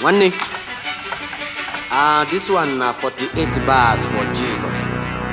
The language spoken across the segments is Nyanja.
One day. Ah, this one na 48 bars for Jesus.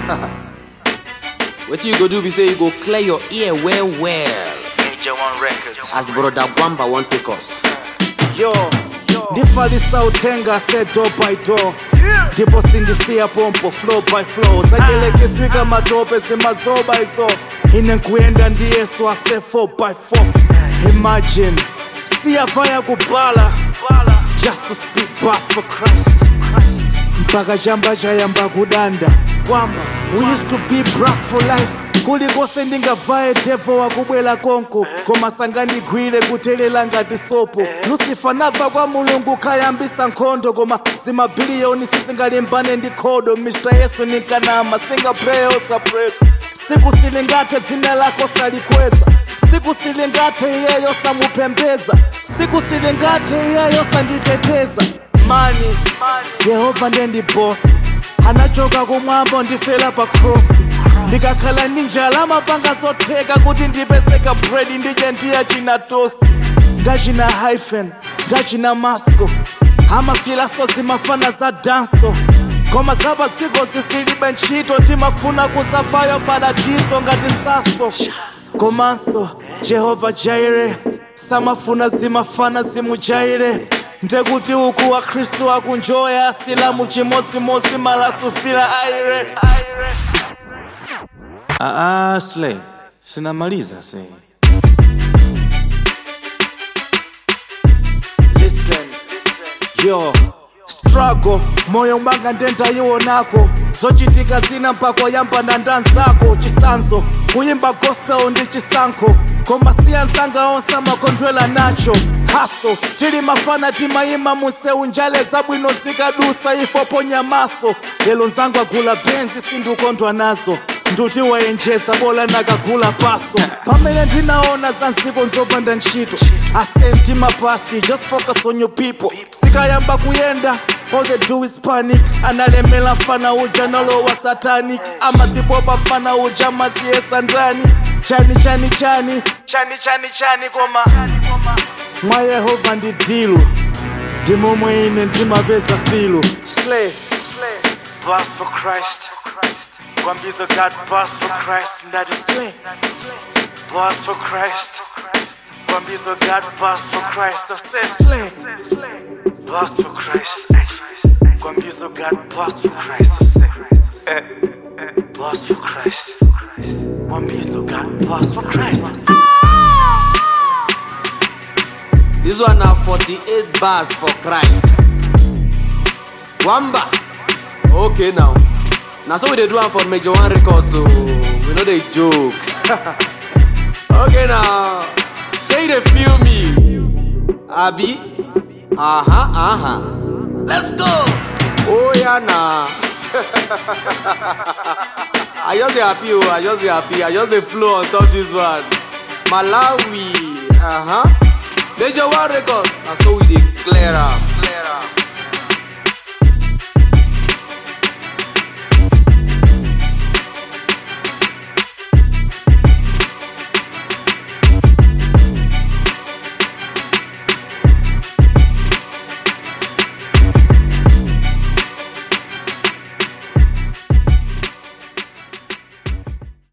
What you go do be say you go clear your ear well well. Major One Records. As brother Gwamba won't take us. yo ndifalisa uthenga se door by door ndipo sindisiya pompo flow by flow satyelekiswika matope simazoba iso ine nkuyenda ndiyesu ase 4 by 4 imagine siyafaya kubhala just to speak bars for christ mpaka chamba chayamba kudanda kwamba we used to be brass for life kulikonse ndingavaye devo wakubwela konko koma sangandigwire kutelela ngati sopo lusifa nabva kwa mulungu khayambisa nkhondo koma zimabiliyoni sisingalimbane ndi khodo mr yesu ninkanama singapreya osapresa siku silingathe dzina lako salikweza siku silingathe iyeyo samupembeza siku silingathe iyeyo sanditeteza mani yehova ndendibosi anachoka kumwamba ndifela pa krosi ndikakhala ndi njala amapanga zotheka kuti ndipeseka bredi ndidye ndiya china tosti ndachina hyphen ndachina masco amafilaso zimafana za danso koma zapaziko zisilibe ntchito timafuna kusafayo paradiso ngati saso komanso jehova jaire samafuna zimafana zimujaire ndekuti uku wa khristu akunjoya asilamu chimozimozi malasufila aire Aa, Slay, sinamaliza se. Listen, yo, struggle, moyo mwanga ndendayionako zochitika zina mpako yamba na ndanzako chisanzo kuyimba gospel ndi chisankho koma siyanzanga onse amakondwela nacho haso tili mafana timayima museu njale zabwino zikadusa ifoponya maso lelo nzangu agula benzi sindikondwa nazo nduti wayenjeza bola nakagula paso pamene ndinaona za nziko nzopanda ntchito asenti mapasi just focus on your people sikayamba kuyenda all they do is panic analemela mfana uja nalowa satanic amazipopa mfana uja maziyesa ndani chani chani chani chani chani chani koma mwa yehova ndi dilu ndi momwe ine ndimapeza filu slay Bars for Christ Kwambizo God bars for Christ ndati slay Bars for Christ Kwambizo God bars for Christ I said slay Bars for Christ eh. Kwambizo God bars for Christ I said eh. Bars for Christ Kwambizo God bars for Christ This one na 48 bars for Christ. Gwamba. Okay now. Now so we dey do am for Major One Records so we no dey joke. okay now. Say you dey feel me. Abi. Uh-huh, uh-huh. Let's go. Oh yeah nah. I just dey happy oh, I just dey happy. I just dey flow on top this one. Malawi. Uh-huh. Major One Records. Na so we dey clear am. Clear am.